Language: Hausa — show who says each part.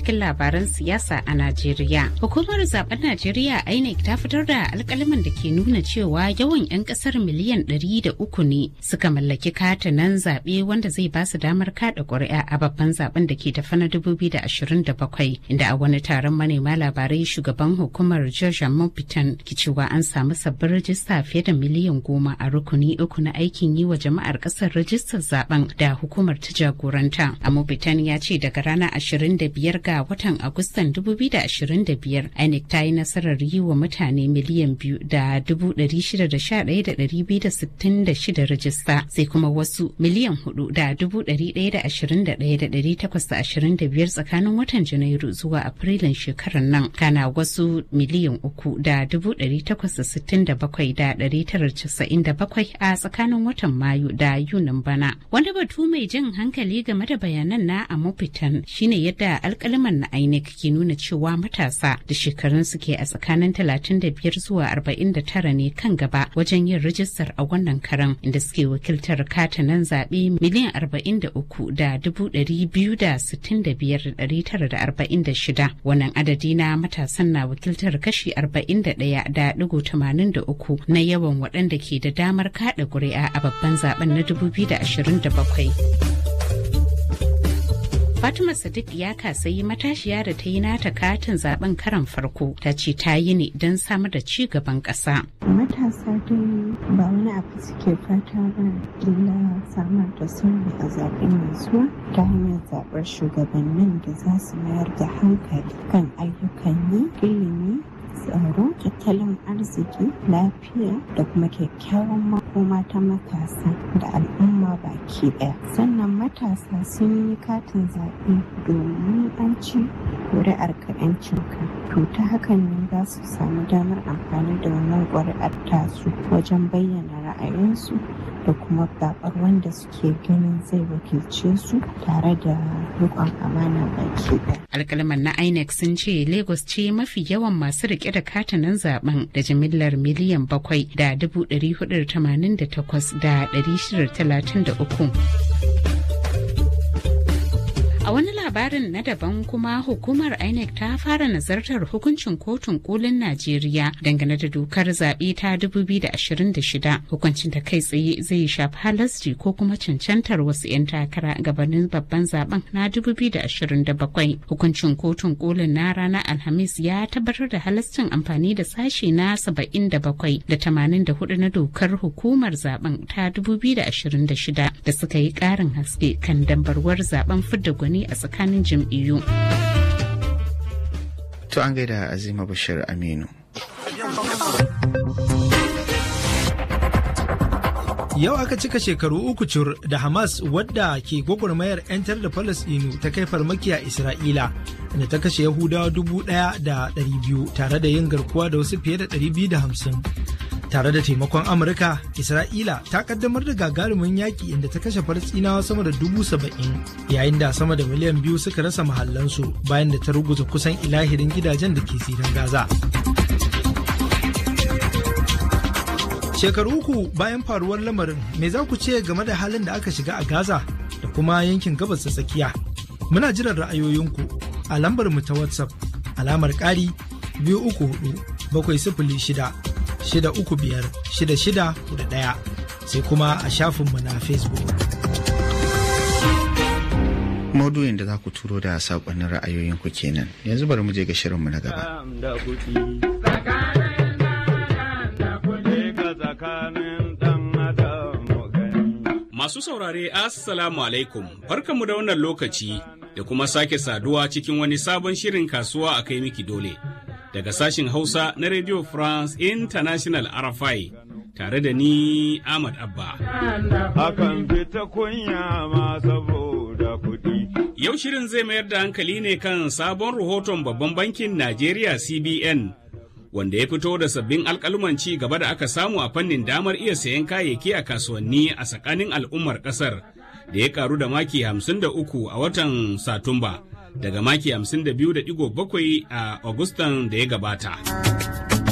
Speaker 1: cikin labaran siyasa a Najeriya. Hukumar zaben Najeriya INEC ta fitar da alkalaman da ke nuna cewa yawan 'yan kasar miliyan ɗari da uku ne suka mallaki katanan zaɓe wanda zai ba su damar kaɗa ƙuri'a a babban zaben da ke tafi na 2027 inda a wani taron manema labarai shugaban hukumar George Mopitan ke cewa an samu sabbin rajista fiye da miliyan goma a rukuni uku na aikin yi wa jama'ar kasar rajistar zaben da hukumar ta jagoranta. Amobitan ya ce daga ranar 25 ga watan Agustan 2025 INEC ta yi nasarar yi wa mutane miliyan biyu da 611,266 rajista sai kuma wasu miliyan hudu da 121,825 tsakanin watan Janairu zuwa Afrilun shekarar nan. Kana wasu miliyan uku da 867,997 a tsakanin watan Mayu da Yunin bana. Wani batu mai jin hankali game da bayanan na Amopitan shine yadda alkaliman na INEC ke nuna cewa matasa da shekarun suke a tsakanin 35 zuwa 49 ne kan gaba wajen yin rijistar a wannan karan inda suke wakiltar katanan zaɓe miliyan 43 da 265,946 wannan adadi na matasan na wakiltar kashi 41 da 83 na yawan waɗanda ke da damar kaɗa ƙuri'a a babban zaben na 2027. Fatima Sadiq ya kasayi matashiya da ta yi nata katin zaben karan farko ta ce ta yi ne don samar da ci gaban ƙasa.
Speaker 2: Matasa dai ba wani abu suke fata ba illa samar da sulhu a zaben mai zuwa ta hanyar zaɓar shugabannin da za su mayar da hankali kan ayyukan yi ilimi tsaro tattalin arziki lafiya da kuma kyakkyawan makoma ta matasa da al'umma baki daya sannan matasa sun yi katin zaɓe domin an ci ƙuri'ar ka ka to ta hakan ne za su samu damar amfani da wannan ƙuri'ar tasu wajen bayyana ra'ayinsu da kuma zaɓar wanda suke ganin zai wakilce su tare da riƙon amana baki daya
Speaker 1: alkalman na inec sun ce lagos ce mafi yawan masu rike da katanan zaben da jimillar miliyan bakwai da dubu ɗari hudu tamanin da takwas da ɗari shida talatin da uku A wani labarin na daban kuma hukumar INEC ta fara nazartar hukuncin kotun kolin Najeriya dangane da dokar zaɓe ta 2026 hukuncin da kai tsaye zai shafi halasci ko kuma cancantar wasu 'yan takara gabanin babban zaben na 2027 hukuncin kotun kolin na ranar Alhamis ya tabbatar da halascin amfani da sashe na 77 da 84 na dokar hukumar zaben ta 2026 da suka yi ƙarin haske kan dambarwar zaben fidda gwani a tsakanin jam'iyyu.
Speaker 3: To an gaida Azima Bashir Aminu.
Speaker 4: Yau aka cika shekaru uku cur da Hamas wadda ke gwagwarmayar 'yantar da Falasɗinu ta kai farmaki a Isra'ila da ta kashe Yahudawa dubu ɗaya da ɗari biyu tare da yin garkuwa da wasu fiye da ɗari biyu da hamsin. Tare da taimakon Amurka, Isra'ila ta kaddamar da gagarumin yaƙi inda ta kashe Falasɗinawa sama da dubu saba'in yayin da sama da miliyan biyu suka rasa mahallansu bayan da ta ruguza kusan ilahirin gidajen da ke zirin Gaza. Shekaru uku bayan faruwar lamarin, me za ku ce game da halin da aka shiga a Gaza da kuma yankin gabas ta tsakiya? Muna jiran ra'ayoyinku a lambar mu ta WhatsApp alamar ƙari biyu uku hudu bakwai sifili shida shida uku biyar shida shida da ɗaya sai kuma a shafinmu na Facebook.
Speaker 3: Maudu'in da za ku turo da saƙonnin ra'ayoyinku kenan yanzu bari mu je ga shirinmu na gaba.
Speaker 5: Masu saurare Assalamu alaikum, barkanmu da wannan lokaci da kuma sake saduwa cikin wani sabon shirin kasuwa a kai miki dole. Daga sashin Hausa na Radio France International RFI tare da ni Ahmad Abba.
Speaker 6: Akan fita kunya ma saboda kuɗi.
Speaker 5: Yau shirin zai mayar da hankali ne kan sabon rahoton babban bankin Najeriya CBN wanda ya fito da sabbin alkaluman ci gaba da aka samu a fannin damar iya sayan kayayyaki a kasuwanni a tsakanin al'ummar kasar da ya karu da maki 53 a watan satumba daga maki 52.7 a agustan da ya gabata.